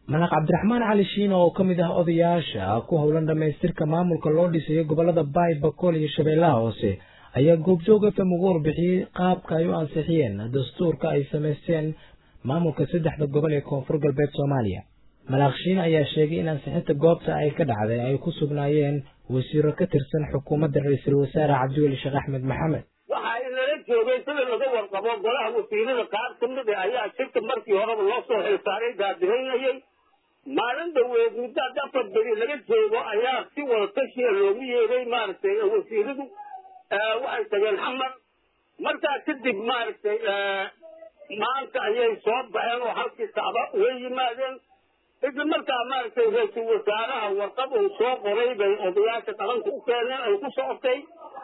malaq cabdiraxmaan cali shiino oo ka mid ah odayaasha ku howlan dhammaystirka maamulka loo dhisayo gobolada baay bakool iyo shabeellaha hoose ayaa goobjoog f m ugu warbixiyey qaabka ay u ansixiyeen dastuurka ay samaysteen maamulka saddexda gobol ee koonfur galbeed soomaaliya malaaq shiine ayaa sheegay in ansixinta goobta ay ka dhacday ay ku sugnaayeen wasiiro ka tirsan xukuumadda ra-iisul wasaare cabdiweli sheekh axmed maxamed waxa inala joogay sida laga warqabo golaha wasiirada qaar ka mid a ayaa shirka markii horeba loo soo xilsaaray daadihinayay maalin dhaweed muddo hadda afar beri laga joogo ayaa si wada tashiya loogu yeeday maaragtay wasiiradu waxay tageen xamar markaa kadib maaragtay maanta ayay soo baxeen oo halkii sacba way yimaadeen isla markaa maaragtay ra-iisul wasaaraha warqad uu soo qoray bay odayaasha qaranka u keeneen ay ku socotay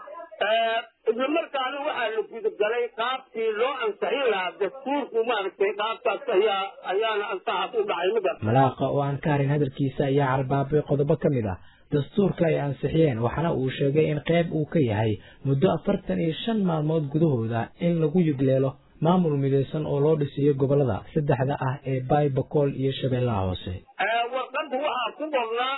isla markaana waxaa la gudagalay qaabkii loo ansixin lahaa dastuurku maaragtay qaabtaas ayaa ayaana ansaxaas u dhacay mida malaaqa oo aan ka harin hadalkiisa ayaa carbaabay qodobo ka mid ah dastuurka ay ansixiyeen waxaana uu sheegay in qayb uu ka yahay muddo afartan iyo shan maalmood gudahooda in lagu yugleelo maamul midaysan oo loo dhisiyo gobolada saddexda ah ee baay bakool iyo shabeellaha hoose warqadda waxaa ku qornaa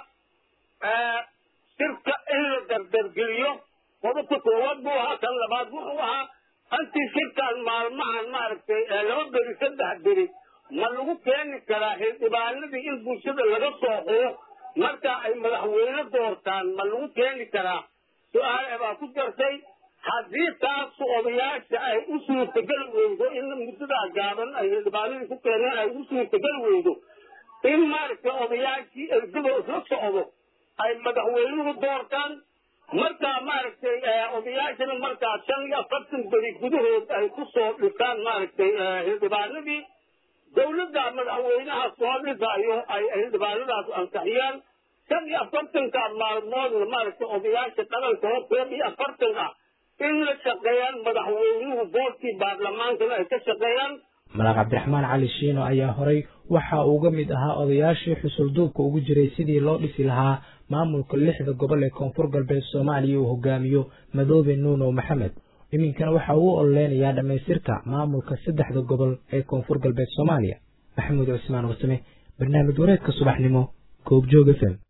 shirka in la dardargeliyo qodobka koowaad buu ahaa kan labaad wuxuu ahaa antii shirkaan maalmahan maaragtay laba beri saddex beri ma lagu keeni karaa xildhibaanadii in bulshada laga soo xuo marka ay madaxweyne doortaan ma lagu keeni karaa su-aal baa ku jartay haddii taas odayaasha ay u suurtageli weydo in muddadaa gaaban ay xildhibaanadii ku keeneen ay u suurtageli weydo in maaragtay odayaashii ergada isla socdo ay madaxweynuhu doortaan markaa maaragtay odayaashana markaa shan iyo afartan beri gudahood ay ku soo dhisaan maaragtay xildhibaanadii dawladda madaxweynaha soo dhisaayo ay xildhibaanadaas ansixiyaan shan iyo afartanka maalmoodna maaragtay odayaasha qaranka oo koob iyo afartan ah in la shaqeeyaan madaxweynuhu boorkii baarlamaankana ay ka shaqeeyaan malaaq cabdiraxmaan cali shiino ayaa horay waxa uuga mid ahaa odayaashii xusulduubka ugu jiray sidii loo dhisi lahaa maamulka lixda gobol ee koonfur galbeed soomaaliya uu hogaamiyo madoobe nuuno maxamed iminkana waxa uu ololeynayaa dhammaystirka maamulka saddexda gobol ee koonfur galbeed soomaaliya maxamuud cusmaan warsame barnaamij wareedka subaxnimo goobjoog f m